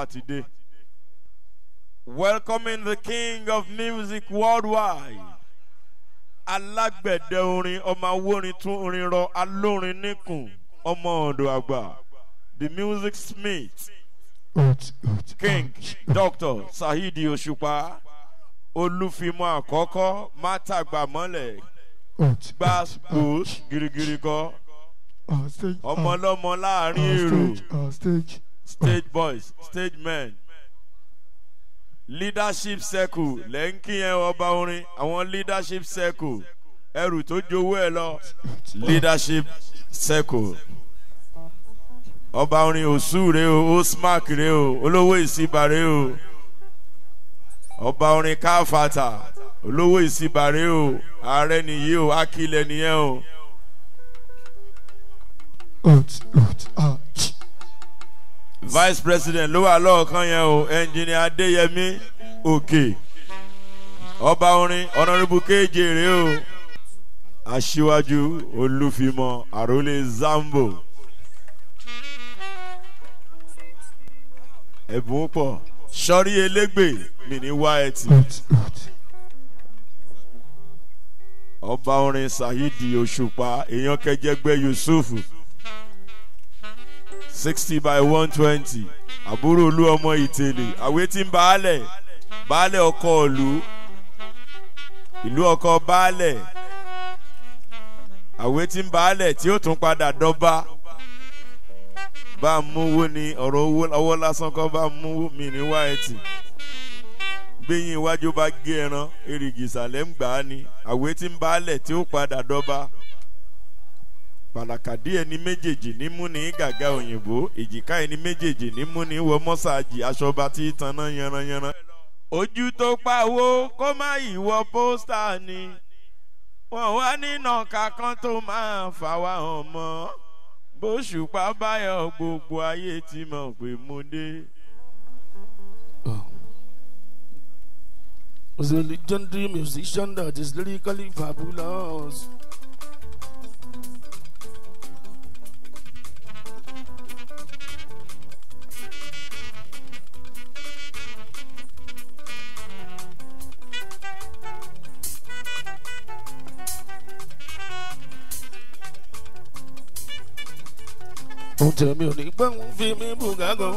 ọba ti dé. welcoming the king of music worldwide alágbẹ̀dẹ orin ọmọ awórin tún orin rọ alórin níkùn ọmọ ọ̀dọ̀ àgbà the music smith king dr sahidi òṣùpá olúfimọ́ àkọ́kọ́ mátàgbàmọ́lẹ̀ gbàgbó girigiri kọ́ ọmọ ọlọ́mọ láàrin èrò stage boys stage men leadership circle lẹ́ńkì yẹn ọba orin àwọn leadership circle ẹrù tó jowó ẹ lọ leadership circle ọba orin òsù rè o osmark rè o olówó ìsìbà rè o ọba orin káfàtà olówó ìsìbà rè o ààrẹ nìyí o akílẹ̀ nìyẹn o. vice president ló wà lọ́ọ̀kan yẹn o ẹnjìnìà adéyẹmí òkè ọba orin ọ̀nàrẹ́bù kéje rèé o aṣíwájú olúfimọ àròlé zambo ẹ̀bùn pọ̀ sọ́rí elégbè mi ní wáẹ̀tì ọba orin saheed òṣùpá èèyàn kẹjẹgbẹ yusuf sixty by one twenty àbúrò olú ọmọ ìtẹ̀lẹ̀ àwé tí ń baálẹ̀ baálẹ̀ ọkọ̀ ìlú ìlú ọkọ̀ baálẹ̀ àwé tí ń baálẹ̀ tí ó tún padà dọ́ba bá a múwó ni ọ̀rọ̀ owó ọwọ́ lásán kọ́ bá a múwó mi ní wáyẹ̀tì gbẹ̀yìn iwájú bá gé ẹran èrìgì ìsàlẹ̀ ń gbà á ni àwé tí ń baálẹ̀ tí ó padà dọ́ba pàlàkàdí ẹni méjèèjì ní mú ní gàgà òyìnbó èjìká ẹni méjèèjì ní mú ní wọ mọ́sáàjì aṣọba tí tanná yanranyanran. ojú tó pawó kó má ìwọ pósítà ni wọn wá nínà kankan tó máa fà wá hàn mọ́ bóṣùpá báyọ̀ gbogbo ayé ti mọ̀ pé mo dé. Was a legendary musician that is lyrically fabulous. ohun tẹ̀mí ò ní pẹ́ ń fi mí bùgá gan.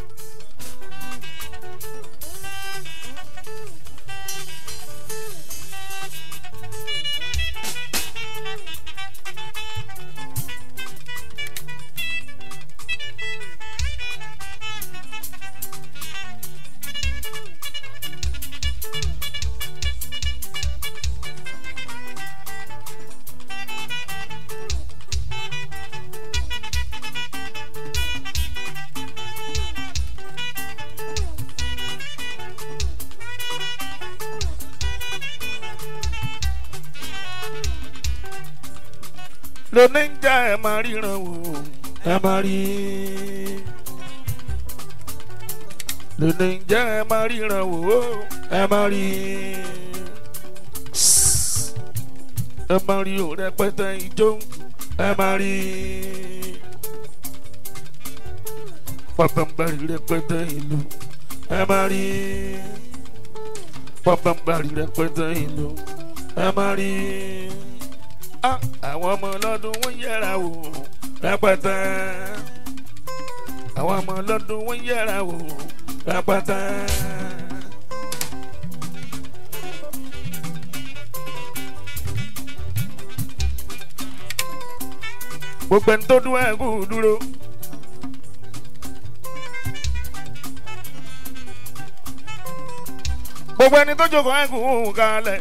lóní ń já ẹ máa ríran wò ẹ máa rí lóní ń já ẹ máa ríran wò ẹ máa rí ẹ máa rí o rẹpẹtẹ ijó ẹ máa rí pàpàǹbarì rẹpẹtẹ ìlú ẹ máa rí pàpàǹbarì rẹpẹtẹ ìlú ẹ máa rí àwọn ọmọ ọlọ́dún wọ́n yẹra wò rẹpẹtẹ àwọn ọmọ ọlọ́dún wọ́n yẹra wò rẹpẹtẹ. gbogbo ẹni tó dún ẹ kú dúró. gbogbo ẹni tó jókòó ẹ kú kalẹ̀.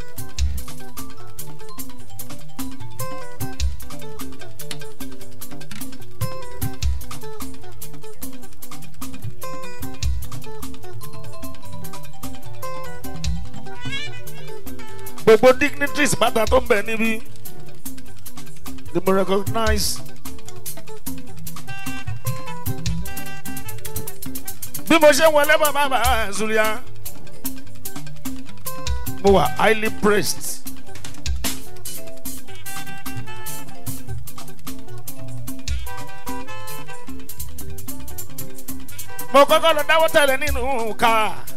gbogbo dignitaries bàtà tó ń bẹ̀ níbí they mo recognize bí mo ṣe wọlé bàbá bàbá zulia mo wà highly praised. mo kọ́kọ́ lọ dáwọ́ tẹ̀lé nínú ká.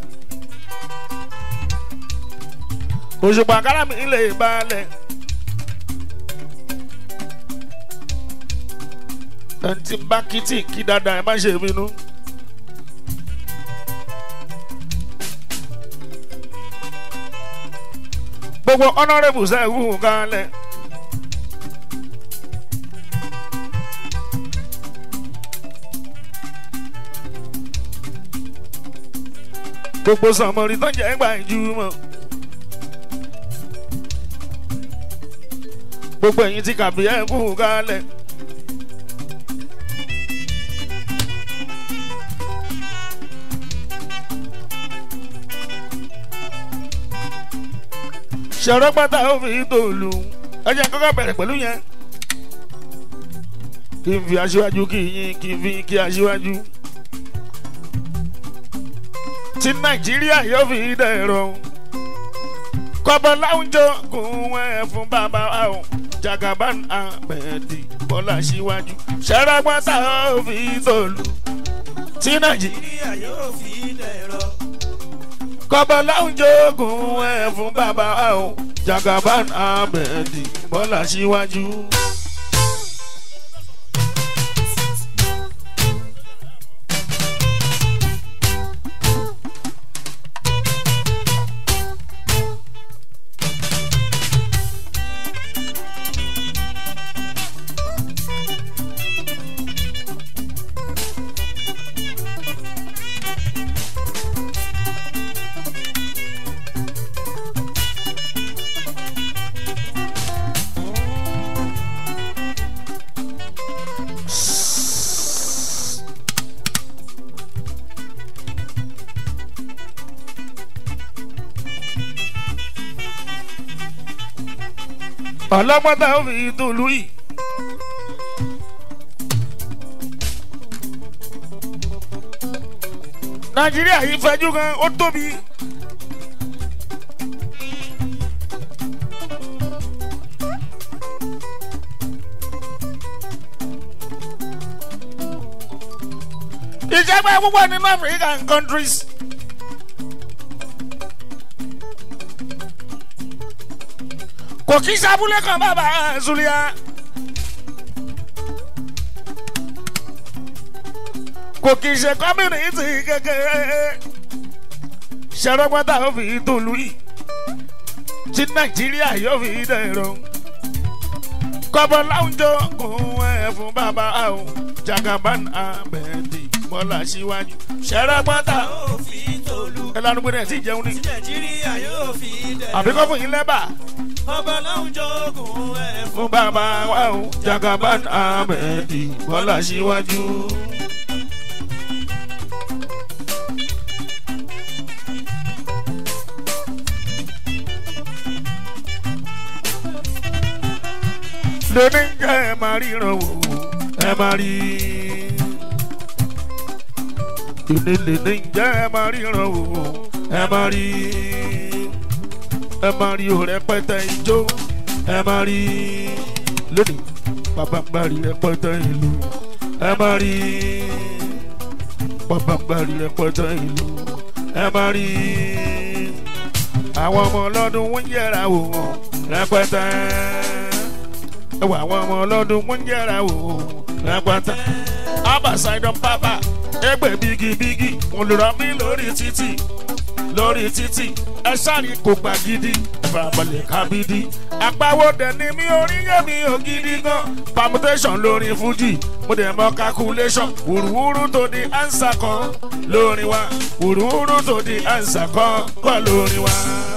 òṣùpá kára mi lè balẹ̀. ẹni tí ń bá kìtì kí dáadáa ẹ má ṣe bínú. gbogbo honourable sẹ́ẹ̀kù kalẹ̀. gbogbo sàmọ́rí tó ń jẹ́ gbà ju mọ́. gbogbo ẹ̀yin tí kàbí ẹ̀ kú kalẹ̀. ṣọ̀rọ̀ pátá ó fi tòlù ẹ jẹ́ kọ́kọ́ bẹ̀rẹ̀ pẹ̀lú yẹn. kí n fi aṣíwájú kí yín kí n fi kí aṣíwájú. tí nàìjíríà yóò fi dẹ̀rọ. kọ́bọ̀ láwùjọ kún ẹ̀ fún bàbá àwọn jagaban ahmed bọ́lá síwájú. ṣọ̀rọ̀ pátá ó fi tòlù. tí nàìjíríà yóò fi dẹ̀rọ kọ́bọ̀ láwùjọ ogun ẹ̀ fún bàbá o jagaban ahmed bọ́lá síwájú. ọlọ́gbọ́n tá a fi dùlù yìí. nàìjíríà yìí fẹjú gan ó tóbi. ìjọba púpọ̀ nínú african countries. kò kí sábúlé kan bàbá zulia. kò kì í ṣe kọ́mínítì kékeré. ṣẹ́rọ́gbọ́tà ó fi tòlú yìí. tí nàìjíríà yóò fi dẹ̀rọ. kọ́bọ̀ láwùjọ kún ẹ̀ fún bàbá àwọn jagaban ahmed bọ́lá síwájú. ṣẹ́rọ́gbọ́tà ó fi tòlù. ẹ lánàá gbé ti jẹun ní. tí nàìjíríà yóò fi dẹ̀. àbíkọ́ fún yín lẹ́bà ọba láwùjọ ogun ẹ̀ fún bàbá wa o jagaban ahmed bọ́lá síwájú. lóní jẹ́ ẹ máa ríran wò ẹ máa rí. ìnílẹ̀ ní jẹ́ ẹ máa ríran wò ẹ máa rí. ẹ máa rí o rẹpẹtẹ ijó ẹ máa rí. lónìí bàbá ń gbàrí rẹpẹtẹ ìlú ẹ máa rí. bàbá ń gbàrí rẹpẹtẹ ìlú ẹ máa rí. àwọn ọmọ ọlọ́dún wọ́n yẹra wò wọ́n rẹpẹtẹ ẹwà àwọn ọmọ ọlọ́dún wọ́n ń yẹra wò ó lápáta. abasaidon papa ẹgbẹ́ bigibigi olùrọ̀mí lórí títì lórí títì ẹ sáré kò gbà gidi ìfarabalẹ̀ kábídí. àpawọ́ dẹ̀ ni mi orí yé mi ò gidi gan permutation lórí fuji mo dẹ̀ mọ calculation wùrúwúrú tó di ansa kan lórí wa wùrúwúrú tó di ansa kan kọ́ lórí wa.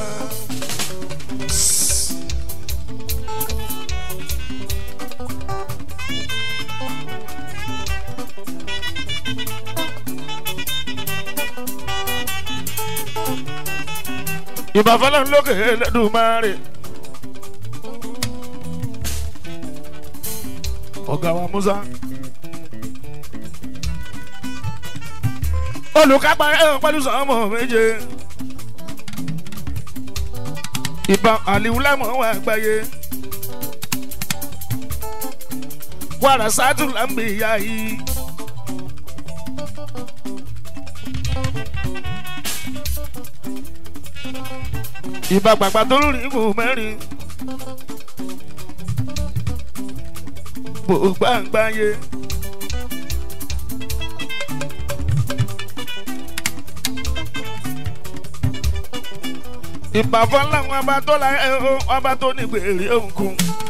ìbàfẹ́lẹ́ lókè lẹ́dùnmáre. ọ̀gá wa musa. olùkápá ẹ̀rọ pẹ̀lú sọ́mọ méje. ìbá àlìwúlámọ̀ wà gbáyé. wàrà sátú là ń bè ya yìí. ìbá gbàgbà tó lórí ìbò mẹ́rin. bò gbàngbáyé. ìbàfọ́ làwọn ọba tó la ẹ o ọba tó ní gbèrè òǹkùn.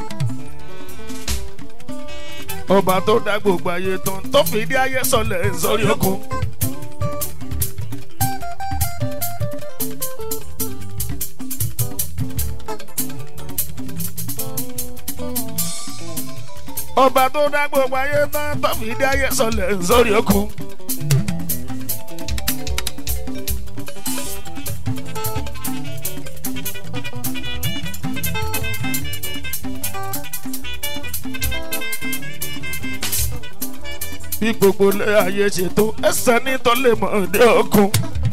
ọba tó dá gbogbo ayé tán tó fìdí ayé sọlẹ̀ sórí òkun. ọba tó dá gbogbo ayé tán tó fìdí ayé sọlẹ̀ sórí òkun. bí gbogbo ilé ayé ṣètò ẹsẹ̀ ní tó lè mọ̀ ní ọkùn.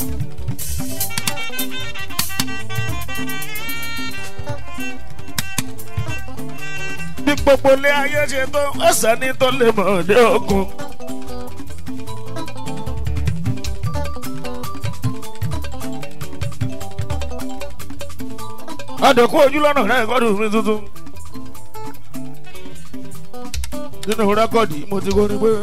bí gbogbo ilé ayé ṣètò ẹsẹ̀ ní tó lè mọ̀ ní ọkùn. adẹ̀kú ojú lọ́nà rẹ̀ kọ́dù mi tuntun. nínú rẹ́kọ̀dì mo ti kọ́ ni pé.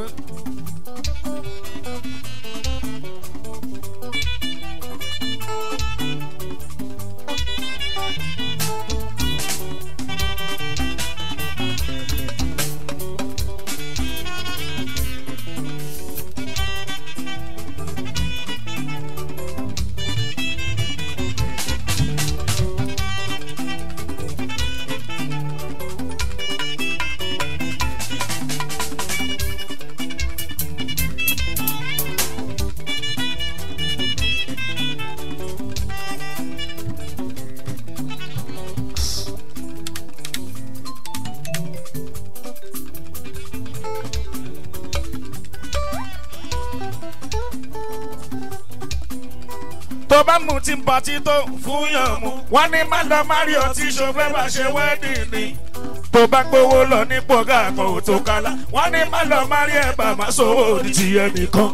tó bá mú tí ń patí tó fún yàn mú. wọ́n ní má lọ márí ọtí ṣòfẹ́ bá ṣe wẹ́ẹ̀dì ni. tó bá gbowó lọ ní pọ̀gá àpò tó kálá. wọ́n ní má lọ márí ẹ̀bà má sówó ní ti ẹnìkan.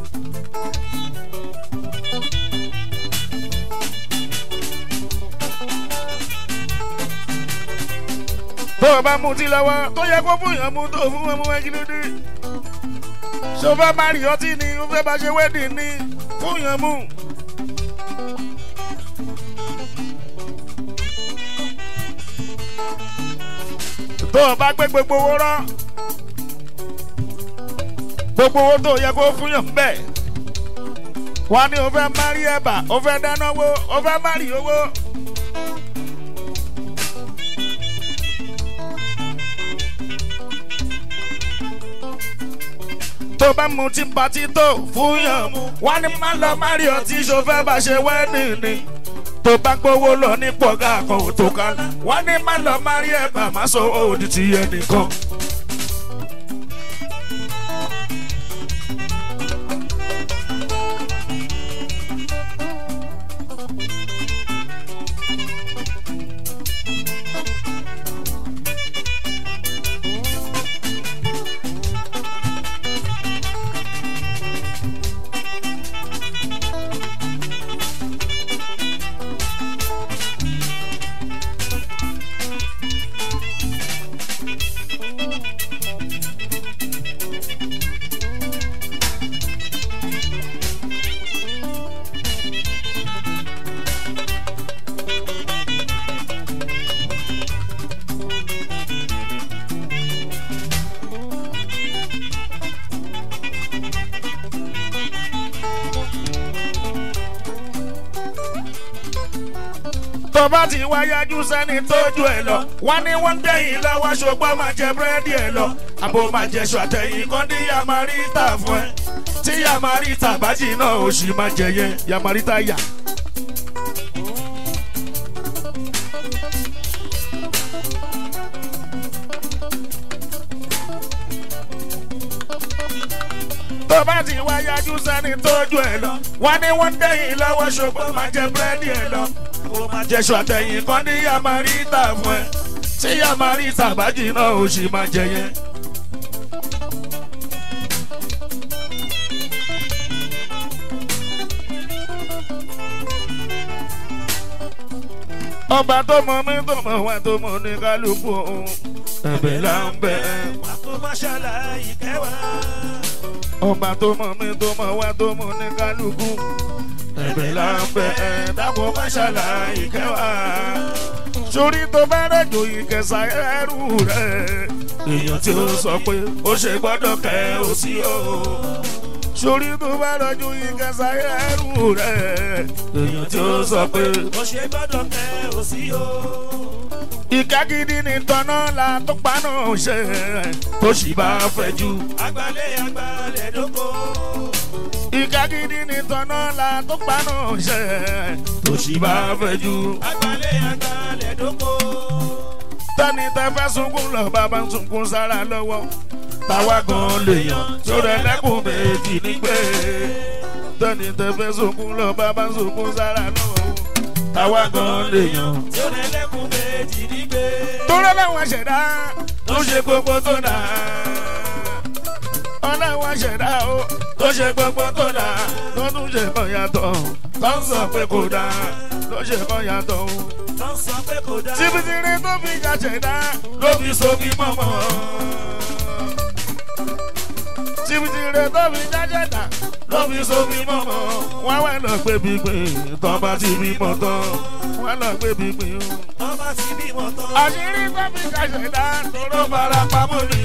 tó o bá mú tí lọ́wọ́ tó yẹ kó fún yàn mú tó fún wọn mú ẹ kí ló dé. ṣòfẹ́ márí ọtí ni ó fẹ́ bá ṣe wẹ́ẹ̀dì ni fún yàn mú. tó o bá gbé gbogbo owó rán gbogbo owó tó yẹ kó fún yàn bẹ́ẹ̀ wọ́n ní o fẹ́ mari ẹ̀bà o fẹ́ dáná owó o fẹ́ mari owó. tó bá mu tí patí tó fún yàn mu wọ́n ní má lọ mari ọtí ṣòfẹ́ bá ṣe wẹ́ẹ̀nì ni tó bá gbowó lọ ní pọ̀gá kan ò tó ká wọ́n ní má lọ mari ẹ̀bà má sọ òdì ti ẹnìkan. tó bá ti wá yájú sẹ́ni tójú ẹ̀ lọ wọ́n ní wọ́n ń dẹ́yìn lọ́wọ́ ṣùgbọ́n máa jẹ búrẹ́dì ẹ̀ lọ àbò máa jẹ ṣọ àtẹ̀yìn kan ní yamarita fún ẹ tí yamarita bá jì náà ó sì máa jẹ yẹn yamarita yà. tó bá ti wá yájú sẹ́ni tójú ẹ̀ lọ wọ́n ní wọ́n ń dẹ́yìn lọ́wọ́ ṣùgbọ́n máa jẹ búrẹ́dì ẹ̀ lọ ó máa jẹṣọ àtẹ̀yìn kan ní yamarita fún ẹ tí yamarita bá jì náà ó sì máa jẹ yẹn. ọba tó mọ mí tó mọ wá tó mọ ní kálukú òun ẹ̀bẹ̀ là ń bẹ̀. wà kó má ṣàlàyé kẹwàá. ọba tó mọ mí tó mọ wá tó mọ ní kálukú ẹ̀bẹ̀ là ń bẹ̀. dákun má ṣàlàyé kẹwàá. sórí tó bá rẹ̀jò ìkẹsà ẹrù rẹ̀ èèyàn tí ó sọ pé ó ṣe gbọ́dọ̀ kẹ́ ó sí o. sórí tó bá rẹ̀jò ìkẹsà ẹrù rẹ̀ èèyàn tí ó sọ pé bó ṣe gbọ́dọ̀ kẹ́ ò sí o. ìka gidi ní tọ́nà la tó paná ṣe tó sì bá fẹ́ jù. agbalẹ̀ agbalẹ̀ dóko. ìka gidi ní tọ́nà la tó paná ṣe tó sì bá fẹ́ jù. agbalẹ̀ agbalẹ̀ dóko. tani tẹ fẹ́ sunkún lọ bàbá ń sunkún sára lọ́wọ́ táwa gan lèèyàn tó rẹ lẹ́kùn méjì nígbè. tani tẹ fẹ́ sunkún lọ bàbá ń sunkún sára lọ́wọ́ táwa gan lèèyàn. tí ó lẹ́lẹ́kùn méjì nígbè. tó rẹ láwọn ṣẹ̀dá tó ṣe gbogbo tó dà. ọlọ́wọ́ ṣẹ̀dá o tó ṣe gbogbo tó dà tó tún ṣe kàn yàtọ̀ tó ń sọ pé kò dáa ló ṣe kàn yàtọ̀ o. tó ń sọ pé kò dáa. tibitire tó fi jà ṣẹ̀dá ló fi sobi mọ́mọ́. tibitire tó fi jà ṣẹ̀dá ló fi sobi mọ́mọ́. wọ́n wá lọ gbé gbígbìn tó bá ti bímọ tán wọ́n lọ gbé gbígbìn o. ọba ti bímọ tán. àṣírí tó fi jà ṣẹ̀dá tó fara pamọ́ ni.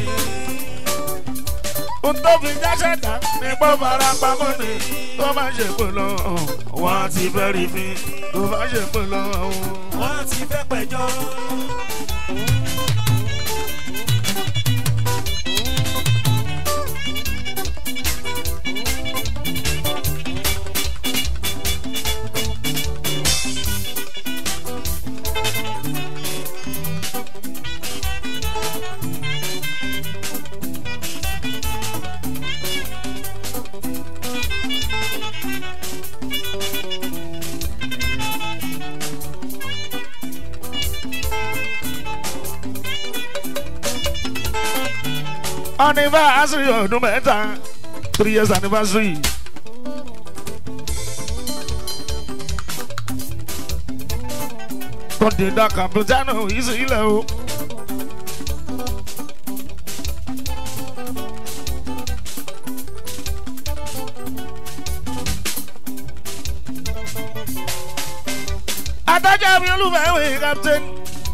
Ohun tó fi já ṣẹ̀dá ní pọ́ fara pamọ́ ni. tó bá ṣe pé lọ wọ́n á ti fẹ́ rí mi tó bá ṣe pé lọ. wọ́n ti fẹ́ pẹ̀jọ́. anniversary ọdún mẹ́ta three years anniversary. kọ́ńdéńdà kàmpútánù yìí sí ilẹ̀ o. adájọ́ mi olùfẹ́ wẹ̀ captain.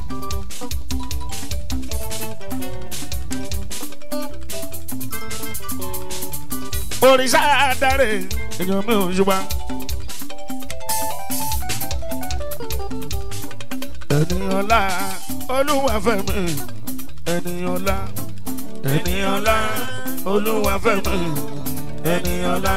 òrìṣà adarí èèyàn mi ò ṣùgbọ́n. ènìyànlá olúwàfẹ́mi ènìyànlá ènìyànlá olúwàfẹ́mi ènìyànlá.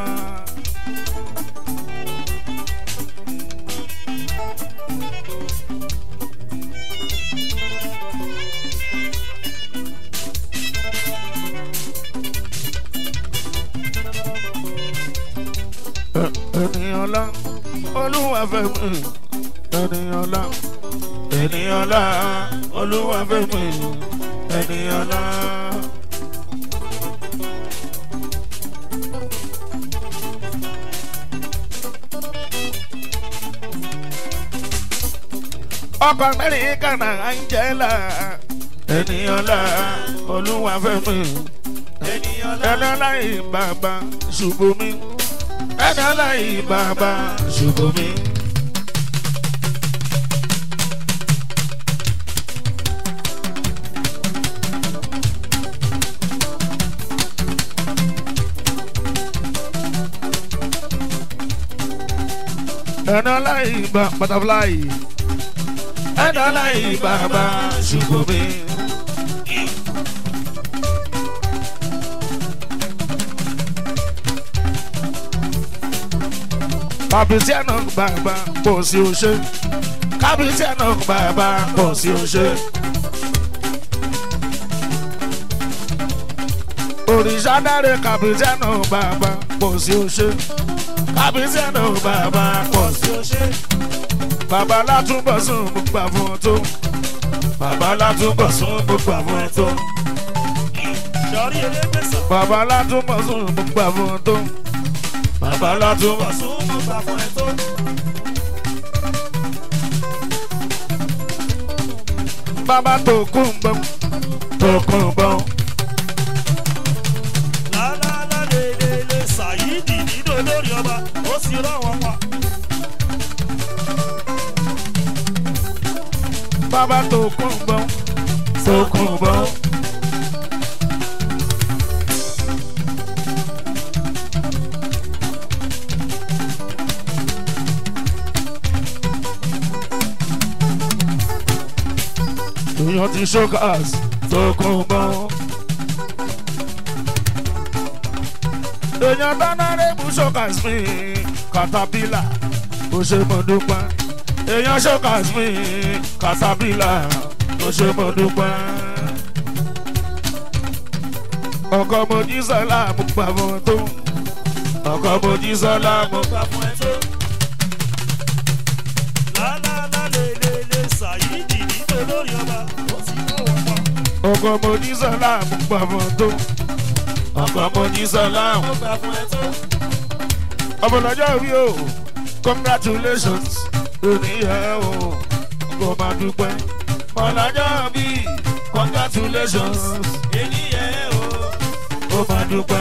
ènìyànlá olúwàfẹ́mi ènìyànlá ènìyànlá olúwàfẹ́mi ènìyànlá. ọkọ amẹ́ríkà náà angela ènìyànlá olúwàfẹ́mi ènìyànlá ìbàbà ṣùgbọ́n mi ènìyànlá ìbàbà ṣùgbọ́n mi. ẹnọlá ìbà butterfly ẹnọlá ìbà bá ṣùgbọ́n mi. kábíyèsí ẹ̀nà bàbá pọ̀ sí oṣé kábíyèsí ẹ̀nà bàbá pọ̀ sí oṣé. òrìṣà dáre kábíyèsí ẹ̀nà bàbá pọ̀ sí oṣé kábíyèsí ẹ̀nà bàbá pọ̀ sí oṣé. bàbá látúbọ̀ sún mo gbà fún ọ tó bàbá látúbọ̀ sún mo gbà fún ọ tó sọrí elégbèsàn. bàbá látúbọ̀ sún mo gbà fún ọ tó bàbá látúbọ̀ sún. ọ̀sùn mo gbà fún ẹ tó. bàbá tó kún bọ́ tó kún bọ́. lálálá lélele ṣàyídì nínú olórí ọba ó sì rọwọ́ pa. bàbá tó kún bọ́ tó kún bọ́. èèyàn ti ṣókàs tó kún bọ́. èèyàn tánárẹ́bù ṣókàs mi katapila ó ṣe mọ̀ dúpẹ́. èèyàn ṣókàs mi katapila ó ṣe mọ̀ dúpẹ́. ọkọ mojísọ́lá mo gbà fún tó ọkọ mojísọ́lá mo gbà fún ẹ tó. lálálá lélele ṣàyídì nínú olórí ọba ó sì rọwọ́ pa. ọkọ mojísọ́lá mo gbà fún tó ọkọ mojísọ́lá mo gbà fún ẹ tó. ọmọlọ́jọ́ rí o congratulations oníyẹ o kò máa dúpẹ́ ọmọlọ́jọ́ bí congratulations ènìyàn o. kò máa dúpẹ́.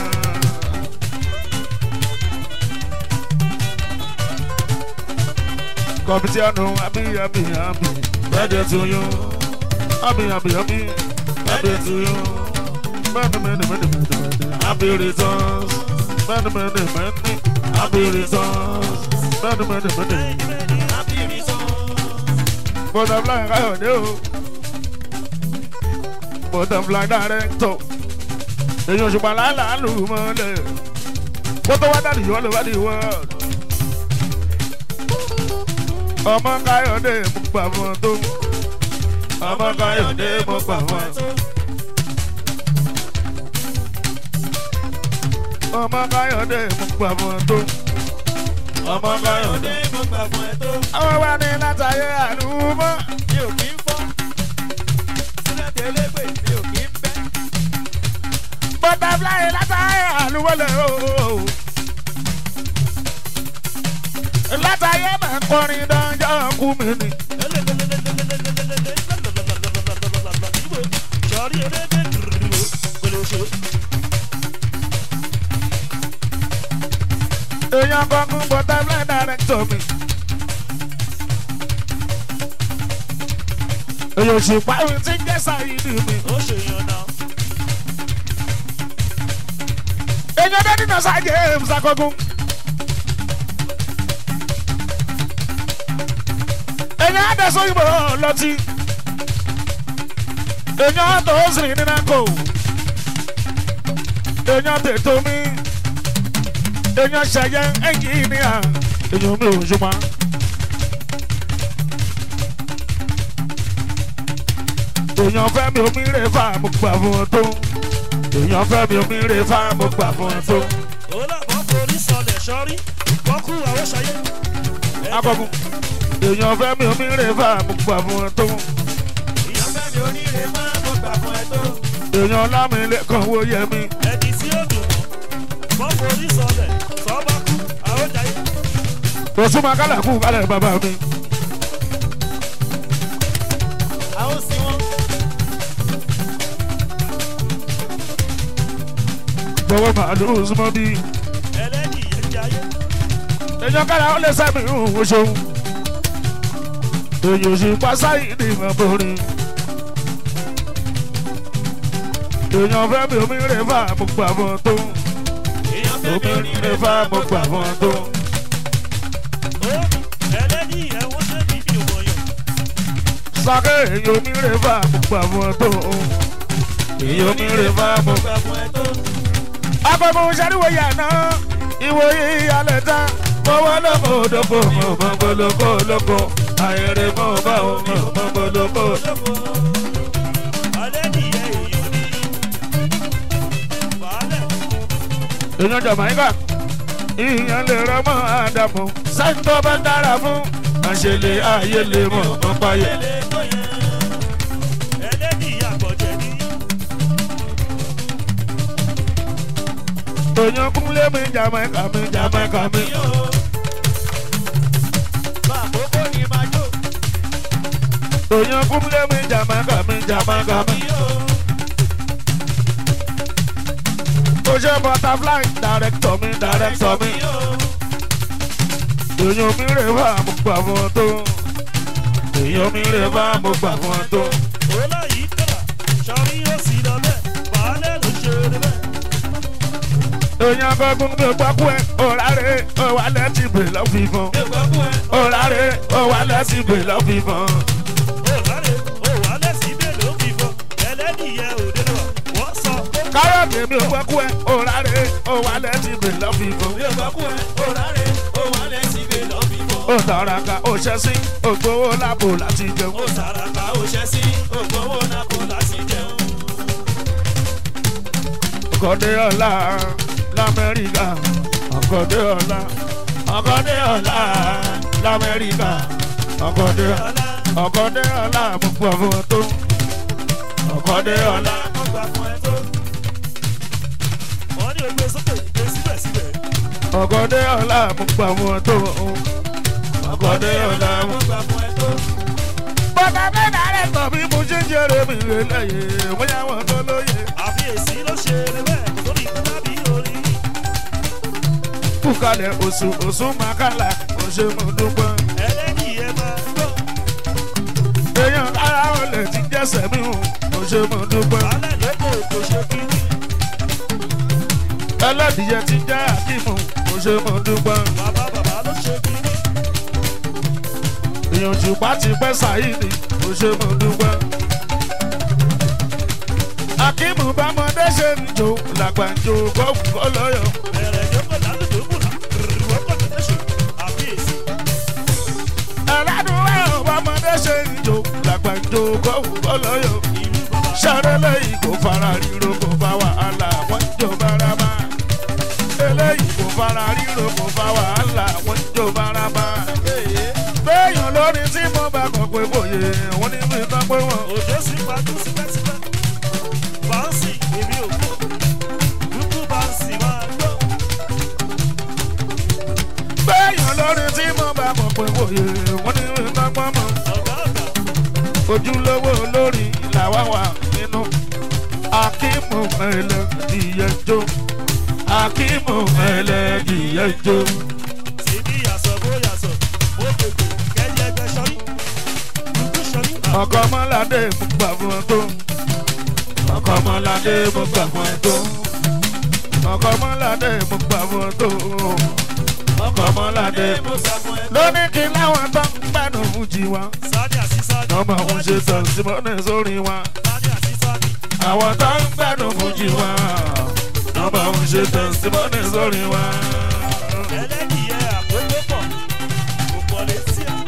kọ̀mpútìánù àbí àbí àbí birthday to you àbí àbí àbí birthday to you many many many many many happy returns many many many happy returns many many many butterfly káyọ̀dé o butterfly director èyí òṣùpá làálàá lù mọ́lẹ̀ kó tó wá dàdí yọ́ ló wá di world ọmọ káyọ̀dé mo gbà fún ọ tó ọmọ káyọ̀dé mo gbà fún ọ tó ọmọ káyọ̀dé mo gbà fún ọ tó ọmọ káyọ̀dé mo gbà fún ẹ tó. àwọn wa ní látàyè àlùmọ́ mi ò kí ń fọ́. sílẹ̀ tẹ́lẹ̀gbẹ̀ mi ò kí ń bẹ́. butterfly látàyè àlùmọ́ lẹ̀ o. látàyè máa ń kọrin dánjọ́ kú mi ni. sọ̀rí elédè kò lè ṣe. èèyàn kankan butterfly director mi. èèyàn òṣùpá mi ti ń jẹ́ sáyidì mi. ó ṣe yan náà. èèyàn dẹ́ni náà sá james akọgun. èèyàn adẹ́sọ́ ìbò lọ́tí. èèyàn tó sì ní nàkó. èèyàn tètò mi. èèyàn ṣẹyẹ ẹnjìníà. èèyàn mi ò ṣùgbọ́n. èèyàn fẹ́ mi omi rè fà mo gbà fún ọ tó. èèyàn fẹ́ mi omi rè fà mo gbà fún ọ tó. ó làbọ̀ forí sọlẹ̀ sọ́rí wọ́n kú àwọn ṣayé. akọgun èèyàn fẹ́ mi omi rè fà mo gbà fún ọ tó. ìyá fẹ́ mi oníire máa mo gbà fún ẹ tó. èèyàn lámìlẹ̀ kan wo yẹ mi. ẹni tí ó dùn mọ́ wọ́n forí sọlẹ̀ sọ́ba kú àwọn ṣayé. òsùnmọ̀ kálá kú kálẹ̀ bàbá mi. àwọn sí wọn. gbọ́wọ́ màálù súnmọ́ bí. ẹlẹ́ni ìyẹn jẹ́ ayé. èèyàn kálá ó lè sẹ́mi ìhùn oṣù. èèyàn sì pa sáyé ní ìmọ̀ borí. èèyàn fẹ́ mi omi rè fà mo gbà fún ọ tó. èèyàn fẹ́ mi omi oníire rè fà mo gbà fún ọ tó. ó ẹlẹ́ni ìyẹn wọ́n ṣe bí mi ò mọ̀yàn. sake èèyàn omi rè fà mo gbà fún ọ tó. èèyàn omi rè fà mo gbà fún ẹ tó. akọ̀mọ̀ sariwo yànnà ìwòye ìyàlẹ̀ tán mọ̀wọ́ lóko lóko mọ̀mọ́ lóko lóko àyèrè mọ̀ bá o mọ̀mọ́ lóko. ẹlẹ́ni ìyẹn èèyàn ní. wàhálẹ̀ èèyàn jàmáìkà ìyẹn lè rọmọ àdàmú sẹ́ńtọ́ bá dára fún àṣẹlẹ̀ ayé lè mọ̀ mọ́ páyé. ẹlẹ́ tó yẹn. ẹlẹ́ni ìyá àgbọ̀jẹ̀ ní. èèyàn kúnlé mi jàmáìkà mi jàmáìkà mi. bá àkókò ní máa jó. èèyàn kúnlẹ̀ mi jàmáka mi jàmáka mi. ó ṣe butterfly director mi director mi. èèyàn mi rè bá mo gbà fún ọ tó. èèyàn mi rè bá mo gbà fún ọ tó. Ọlá yìí kọ́ra, sọrí ó sì lọ bẹ́ẹ̀, baálé ló ṣe é bẹ́ẹ̀. èèyàn gbọ́gun mi ò gbọ́kú ẹ̀ ọ̀rárẹ̀ ọ̀wálẹ̀ ti bè lọ́ fífọ́n. ọ̀rárẹ̀ ọ̀wálẹ̀ ti bè lọ́ fífọ́n. Ó rárẹ̀, ó wà lẹ́sìn ibẹ̀ ló fi fọ́. Ẹlẹ́nìyẹ òde lọ, wọ́n sọ pé kárọ̀tì mi ò gbọ́kú ẹ̀ ọ̀rárẹ̀ ọ̀wálẹ̀ ti bè lọ́ fífọ́n. ó tàràkà ó ṣẹ́ sí ògbówó lápò láti jẹun. ó sàràkà ó ṣẹ́ sí ògbówó náà kò láti jẹun. ọkọ̀dé ọ̀la lamẹ́ríkà ọkọ̀dé ọ̀la ọkọ̀dé ọ̀la lamẹ́ríkà ọkọ̀dé Ọlá ọkọ̀dé ọ̀la mo gbọ́ fún ọ tó ọkọ̀dé ọ̀la. wọ́n gbà fún ẹ tó. Wọ́n ní o gbé sókè gbé síbẹ̀síbẹ̀. ọkọ̀dé ọ̀la mo gbọ́ fún ọ tó ọkọ̀dé ọ̀la mo. wọ́n gbà fún ẹ tó. bọ́tà mẹ́ta rẹ̀ tọ̀ bí mo ṣe ń jèrè mi rè lẹ́yìn bóyá wọn tó lóye. àfiyèsí ló ṣe é bẹ́ẹ̀ lórí tábí orí. kúkalẹ̀ oṣù oṣù màkàlà mo ṣe mo dúpẹ́. ẹlẹ́nìyẹ máa gbọ́. èèyàn kára ò lè ti jẹ́sẹ̀ mi hù mo ṣe mo dúpẹ́. alẹ́ lóko kò ṣe kiri. ẹlẹ́dìyẹ ti jẹ́ àkímù mo ṣe mo dúpẹ́. bàbá bàbá ló ṣe kiri. èèyàn jùpá ti pẹ́ sàyídì mo ṣe mo dúpẹ́. akímù bámọdé ṣe ń jò làgbàjò gbọ́wù kọ́lọ́yọ̀. bẹ̀rẹ̀ yókò lálùdó múlá. rìwọ́kọ̀ tó ṣe àfiyèsí. ẹ̀rádùn ẹ̀rọ bámọdé ṣe ń jò làgbàjò gbọ́wù kọ́lọ́yọ̀. ìlú bàbá. sárélé yìí kò fara ríro kò fa wàhálà wọ́n jò bárabá. eléyìí kò fara ríro kò fa wàhálà wọ́n jò bárabá. béèyàn lórí tí mo bá kàn pé bòye wọ́n ní mi tán pé wọ́n. òjò sì pàtó sípẹ́sípẹ́. báńsì èmi ò gbọ́. dúdú báńsì máa gbọ́. béèyàn lórí tí mo bá kàn pé bòye wọ́n ní mi tán pé wọ́n. ọ̀gá ọ̀gá. ojúlówó lórí làwa wà nínú. akímù ẹlẹ́dìyẹjọ́ akímù ẹlẹ́dìyẹjọ́. síbi yàsọ̀ bó yàsọ̀ bó gbègbè kẹ́yẹ gbẹ sọ́rí. dúdú sọ́rí. ọkọ ọmọládé mo gbà fún ẹ tó ọkọ ọmọládé mo gbà fún ẹ tó ọkọ ọmọládé mo gbà fún ẹ tó ọkọ ọmọládé mo sá fún ẹ. lóní kí láwọn tó ń gbádùn fún jí wa sáni àti sáni. ọmọ òun ṣe tàn sí mọ́nà sórí wa sáni àti sáni. àwọn tó ń gbádùn fún jí wa ọmọ òun ṣe tàn sí mọ́nà sórí wa. ẹlẹ́nìyẹ àkókò pọ̀ kò pọ̀ létí à.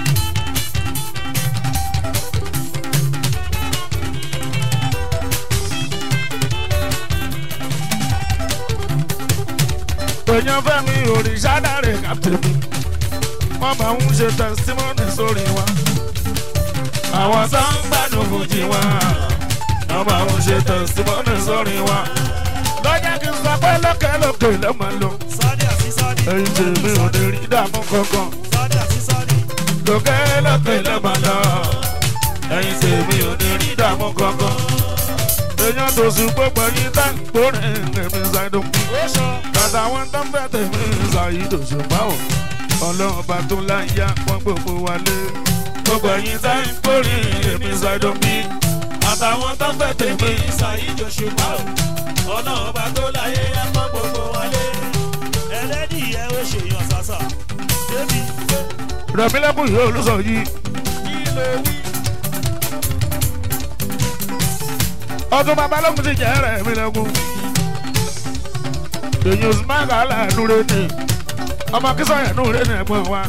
èèyàn fẹ́mi òrìṣà dáre kàtẹ́mi wọ́n máa ń ṣe tẹsítímọ́nì sórí wa. àwọn tó ń gbádùn fújì wa wọ́n máa ń ṣe tẹsítímọ́nì sórí wa. lọ́jà kí n sọ pé lókèlókè ló máa lò. sáni àti sáni. èyí tèmi ò lè rí dààmú kankan. sáni àti sáni. lókèlókè ló máa lọ. èyí tèmi ò lè rí dààmú kankan. èèyàn tó sùn gbogbo yín tá ń gbórin èmi ṣàìdùn ó sọ. àtàwọn tó ń bẹ̀ tèmi ṣàyídò ṣùgbọ́n o ọlọ́run ọba tó láyà wọ́n gbogbo wa lé gbogbo ẹ̀yin tá ń kórè èmi ṣàìdò mi àtàwọn tó ń bẹ̀ tèmi ìsàyíjọ ṣùgbọ́n o ọlọ́run ọba tó láyé ẹ̀kọ́ gbogbo wálé. ẹlẹ́nìyẹ ó ṣèyàn sàṣà. débi pé rẹ̀mílẹ́kùn yìí olùsọ yìí kí ló wí. ọdún babalógun ti jẹ́ rẹ̀mílẹ́kùn èyí ò sì máa kà á láàánú rẹ ni ọmọ kísọ̀yẹ̀ nù rẹ ni ẹ̀gbọ́n wa.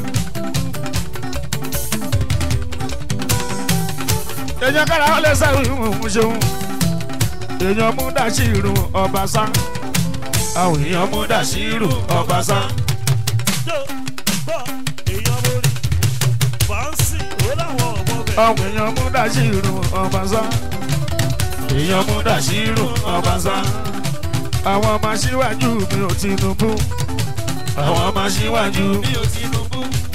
èèyàn kára ó lè sẹ́wọ̀n ìhùn ṣeun èèyàn mú dàṣírù ọbaṣá àwọn èèyàn mú dàṣírù ọbaṣá tó bọ̀ èèyàn mórí. fàǹsì ó láwọn ọmọ bẹ̀. àwọn èèyàn mú dàṣírù ọbaṣá èèyàn mú dàṣírù ọbaṣá àwọn ọmọ aṣíwájú mi ò Tinubu àwọn ọmọ aṣíwájú mi ò tinubu